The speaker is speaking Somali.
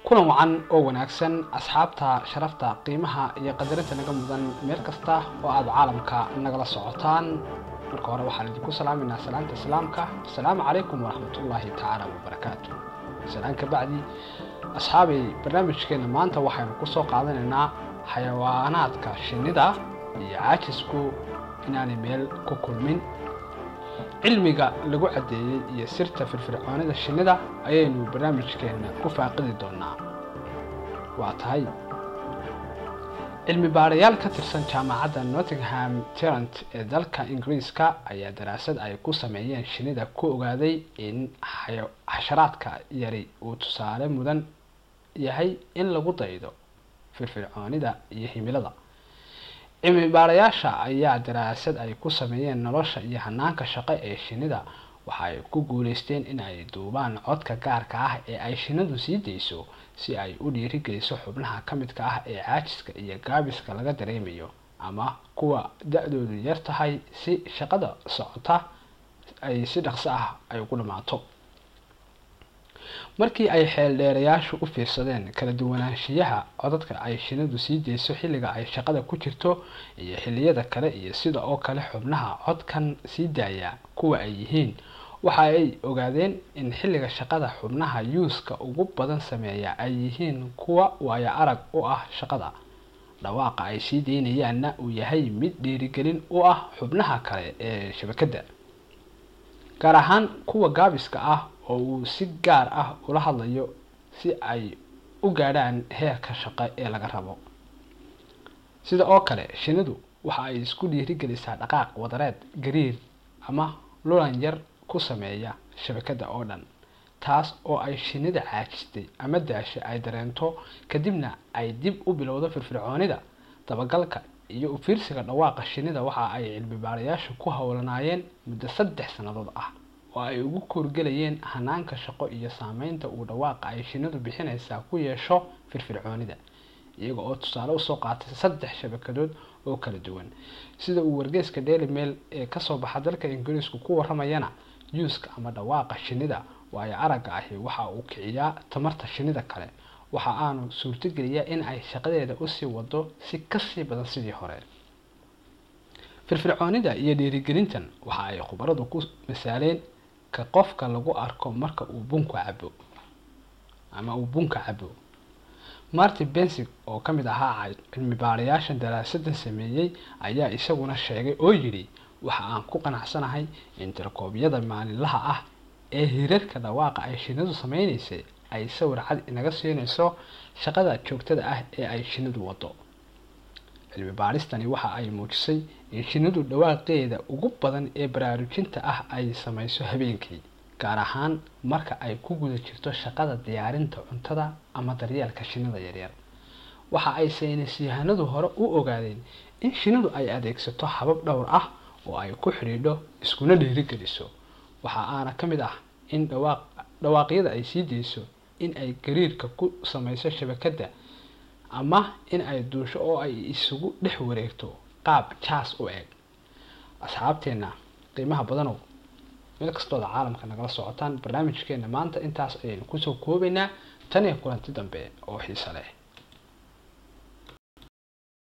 kulan wacan oo wanaagsan asxaabta sharafta qiimaha iyo qadarinta naga mudan meel kasta oo aada caalamka nagala socotaan marka hore waxaan idinku salaameynaa salaanta islaamka asalaamu calaykum waraxmatullaahi tacaala wabarakaatu salaan ka bacdi asxaabay barnaamijkeena maanta waxaynu kusoo qaadanaynaa xayawaanaadka shinnida iyo caajisku inaanay meel ku kulmin cilmiga lagu caddeeyey iyo sirta firfircoonida shinnida ayaynu barnaamijkeena ku faaqidi doonaa waa tahay cilmi baarayaal ka tirsan jaamacadda nottingham tarant ee dalka ingiriiska ayaa daraasad ay ku sameeyeen shinnida ku ogaaday in xasharaadka yari uu tusaale mudan yahay in lagu daydo firfircoonida iyo himilada cilmi baarayaasha ayaa daraasad ay ku sameeyeen nolosha iyo hanaanka shaqo ee shinnida waxa ay ku guuleysteen in ay duubaan codka gaarka ah ee ay shinnidu sii dayso si ay u dhiirigeliso xubnaha ka midka ah ee caajiska iyo gaabiska laga dareemayo ama kuwa da-doodu yar tahay si shaqada socota ay si dhaqso ah ay ugu dhammaato markii ay xeeldheerayaashu u fiirsadeen kala duwanaanshiyaha codadka ay shinnidu sii dayso xilliga ay shaqada ku jirto iyo xilliyada kale iyo sida oo kale xubnaha codkan sii daaya kuwa ay yihiin waxa ay ogaadeen in xilliga shaqada xubnaha yuuska ugu badan sameeya ay yihiin kuwa waayo arag u ah shaqada dhawaaqa ay sii deynayaanna uu yahay mid dhiirigelin u ah xubnaha kale ee shabakadda gaar ahaan kuwa gaabiska ah oo uu si gaar ah ula hadlayo si ay u gaadhaan heerka shaqo ee laga rabo sida oo kale shinnidu waxa ay isku dhiirigelisaa dhaqaaq wadareed gariir ama lulan yar ku sameeya shabakadda oo dhan taas oo ay shinnida caajistay ama daasha ay dareento kadibna ay dib u bilowdo firfircoonida dabagalka iyo u fiirsiga dhawaaqa shinnida waxa ay cilmi baarayaashu ku howlanaayeen muddo saddex sannadood ah oo ay ugu koorgelayeen hanaanka shaqo iyo saameynta uu dhawaaqa ay shinnidu bixinaysaa ku yeesho firfircoonida iyaga oo tusaale usoo qaatay saddex shabakadood oo kala duwan sida uu wargeyska daily mail ee kasoo baxa dalka ingiriisku ku waramayana yuuska ama dhawaaqa shinnida waayo aragga ahi waxa uu kiciyaa tamarta shinnida kale waxa aanu suurtogeliyaa in ay shaqadeeda usii wado si kasii badan sidii hore firfircoonida iyo dhiirigelintan waxa ay khubaradu ku misaaleen ka qofka lagu arko marka uu bunka cabo ama uu bunka cabo martin bensig oo ka mid ahaa cilmi baarayaashan daraasadan sameeyey ayaa isaguna sheegay oo yidhi waxa aan ku qanacsanahay in tirkoobyada maalinlaha ah ee hirarka dhawaaqa ay shinnidu sameynaysay ay sawir cad inaga siinayso shaqada joogtada ah ee ay shinnidu wado cilmi baaristani waxa ay muujisay in shinnidu dhawaaqeeda ugu badan ee baraarujinta ah ay samayso habeenkii gaar ahaan marka ay ku guda jirto shaqada diyaarinta cuntada ama daryeelka shinnida yaryar waxa ay saynisyahanadu hore u ogaadeen in shinnidu ay adeegsato habab dhowr ah oo ay ku xidhiidho iskuna dhiirigeliso waxa aana ka mid ah in dhawaaq dhawaaqyada ay sii dayso in ay gariirka ku samayso shabakadda ama in ay duusho oo ay isugu dhex wareegto qaab jaas u eg asxaabteenna qiimaha badanow meel kastooda caalamka nagala socotaan barnaamijkeena maanta intaas ayaynu kusoo koobaynaa tan iyo kulanti dambe oo xiise leh